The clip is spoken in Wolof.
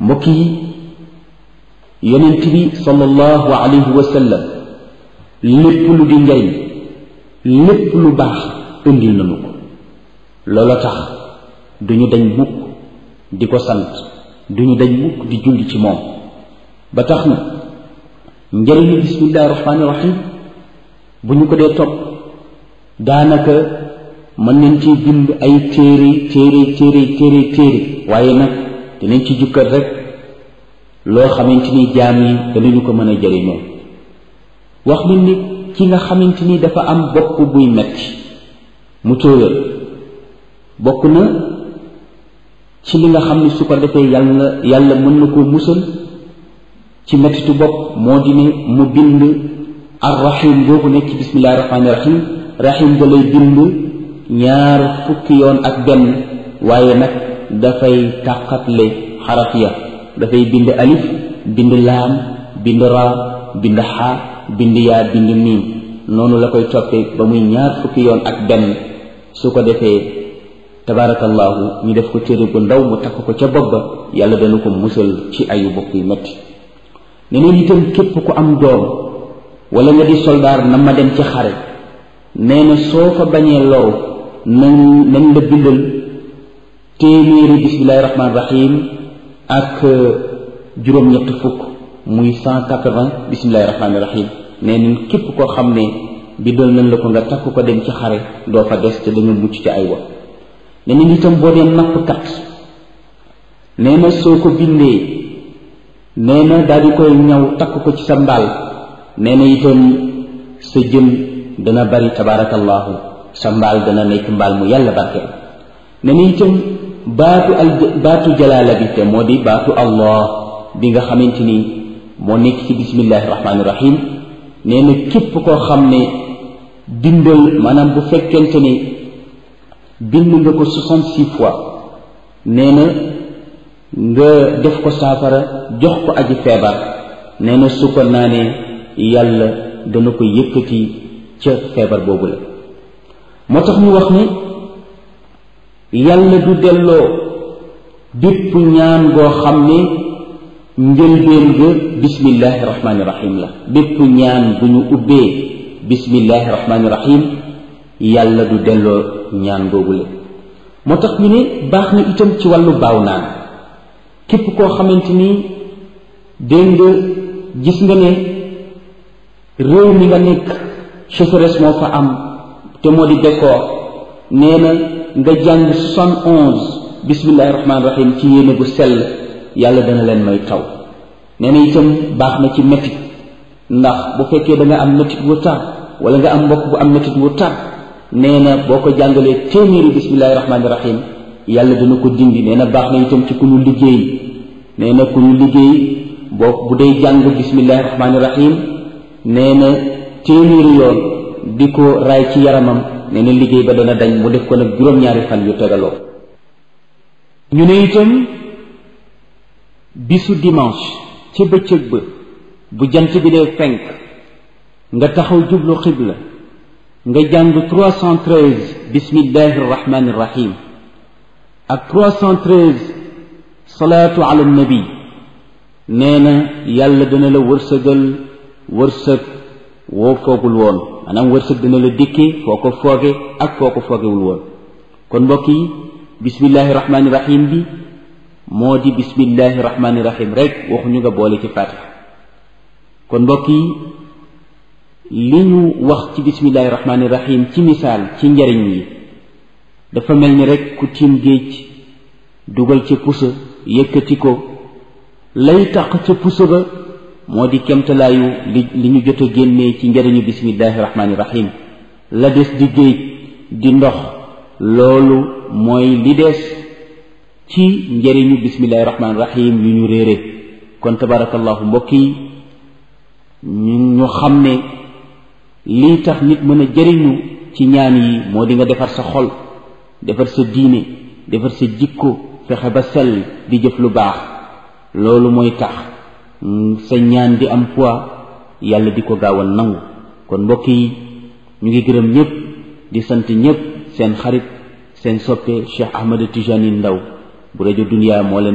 mbokk yi yonent bi sallallahu alayhi wa sallam lépp lu di njariñ lépp lu baax indil nañu ko loola tax duñu dañ mukk di ko sant duñu dañ mukk di julli ci moom ba tax na njëriñu bismillahi rahmaani rahim bu ñu ko dee topp daanaka mën nañ ci bind ay téere téere téere téere téere waaye nag dinañ ci jukkat rek loo xamante ni jaam yi danañu ko mën a jëriñoo wax leen ni ki nga xamante ni dafa am bopp buy metti mu tóoyal bokk na ci li nga xam ne su ko defee yàlla yàlla mën na koo musal ci mettitu bopp moo di ne mu bind arrahim boobu nekk ci bismillahi rahmaani rahim rahim da lay bind ñaar fukki yoon ak benn waaye nag dafay tàqatle xaraf ya dafay bind alif bind laam bind ra bind xaa bind yaa bind miim noonu la koy toppee ba muy ñaar fukki yoon ak benn su ko defee tabaarakallaahu ñu def ko téere bu ndaw mu takk ko ca bopp ba yàlla dana ko musal ci ayu bopp yu metti neneen itam képp ku am doom wala nga di soldaar na ma dem ci xare nee na soo fa bañee loru nañ nañ la bindal téeméeri bismillahi rahmaani rahim ak juróom-ñett fukk muy cent quatre-vingts bismillahi rahmaani rahim nee nañ képp koo xam ne bindal nañ la ko nga takk ko dem ci xare doo fa des te da nga mucc ci ay wa nee nañ itam boo dee nappkat nee na soo ko bindee nee na daal di koy ñaw takk ko ci sa mbaal nee na itam sa jën dana bari tabaarakallaahu sa mbaal dana nekk mbaal mu yàlla barkeel nee na itam baatu al baatu jalaala bi te moo di baatu allah bi nga xamante ni moo nekk ci bismillahi rahmaani rahim nee na képp koo xam ne bindal maanaam bu fekkente ni bind nga ko soixante-six fois nee na nga def ko saafara jox ko aji feebar nee na su ko naanee yàlla dana ko yëkkati ca feebar boobu la moo tax ñu wax ni yàlla du delloo bépp ñaan goo xam ne njëlbeen ga bismillahi rahmaani rahim la bépp ñaan bu ñu ubbee bismillahi rahmaani rahim yàlla du delloo ñaan googu la moo tax ñu ne baax na itam ci wàllu baaw naan képp koo xamante ni dégg nga gis nga ne réew mi nga nekk sécheresse moo fa am te moo di bekkoor nee na nga jàng soixante onze bismillahi rahmaani rahim ci yéene bu sell yàlla dana leen may taw nee na itam baax na ci métit ndax bu fekkee da nga am métit wu tar wala nga am mbokk bu am métit wu tar nee na boo ko jàngalee téeméeri bismillahi rahmaani rahim yàlla dana ko dindi nee na baax na itam ci ku ñu liggéey nee na ku ñu liggéey boo bu dee jàng bismillahi rahmaani rahim nee na téeméeri yoon di ko raay ci yaramam nee na liggéey ba dana dañ mu def ko nag juróom-ñaari fan yu tegaloo ñu ne itam bisu dimanche ca bëccëg ba bu jant bi dee fenk nga taxaw jublu xibla nga jàng 313 bismillahi rahmaani rahim ak 313 salaatu ala nabi nee na yàlla dana la wërsëgal wërsëg woo foogul woon maanaam wërsëg dana la dikkee foo ko fooge ak foo ko foogewul woon kon mbokk yi bismillahi rahmaani rahim bi moo di bismillahi rahmaani rahim rek waxuñu nga boole ci fatiha kon mbokk yi li ñu wax ci bismillahi rahmaani rahim ci misaal ci njariñ yi dafa mel ni rek ku tiim géej dugal ca pusa yëkkati ko lay tax ca pusa ba moo di kemtalaayu li li ñu jot a génnee ci njariñu bismillahi rahmaani rahim la des di géej di ndox loolu mooy li des ci njariñu bismillahi rahmaani rahim yu ñu réere kon tabarakallahu mbokk yi ñu ñu xam ne lii tax nit mën a jëriñu ci ñaan yi moo di nga defar sa xol defar sa diine defar sa jikko fexe ba sell di jëf lu baax loolu mooy tax sa ñaan di am poids yàlla di ko gaaw a nangu kon mbokk yi ñu ngi gërëm ñëpp di sant ñëpp seen xarit seen soppe Cheikh Ahmed Tijani Ndaw bu rajo Dunia moo leen